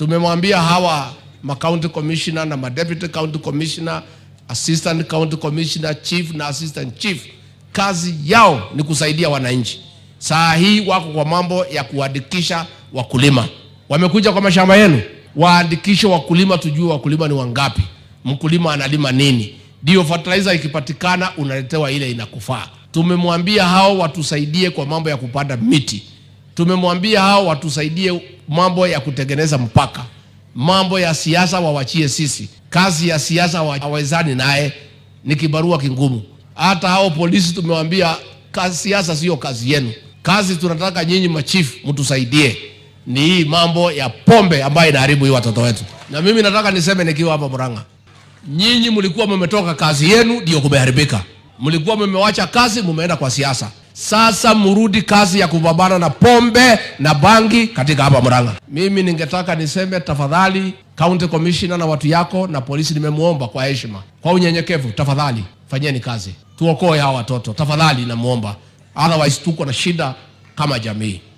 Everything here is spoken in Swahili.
Tumemwambia hawa ma county commissioner na ma deputy county commissioner, assistant county commissioner, chief na assistant chief, kazi yao ni kusaidia wananchi. Saa hii wako kwa mambo ya kuandikisha wakulima, wamekuja kwa mashamba yenu, waandikishe wakulima, tujue wakulima ni wangapi, mkulima analima nini, ndio fertilizer ikipatikana unaletewa ile inakufaa. Tumemwambia hao watusaidie kwa mambo ya kupanda miti, tumemwambia hao watusaidie mambo ya kutengeneza mpaka, mambo ya siasa wawachie sisi. Kazi ya siasa hawawezani naye, ni kibarua kingumu. Hata hao polisi tumewambia, kazi siasa sio kazi yenu. Kazi tunataka nyinyi machifu mtusaidie ni hii mambo ya pombe ambayo inaharibu hii watoto wetu. Na mimi nataka niseme nikiwa hapa Murang'a, nyinyi mlikuwa mmetoka kazi yenu ndio kumeharibika, mlikuwa mmewacha kazi, mumeenda kwa siasa. Sasa mrudi kazi ya kupambana na pombe na bangi katika hapa Murang'a. Mimi ningetaka niseme tafadhali, county commissioner na watu yako na polisi, nimemwomba kwa heshima, kwa unyenyekevu, tafadhali fanyeni kazi, tuokoe hawa watoto tafadhali, namuomba, otherwise tuko na shida kama jamii.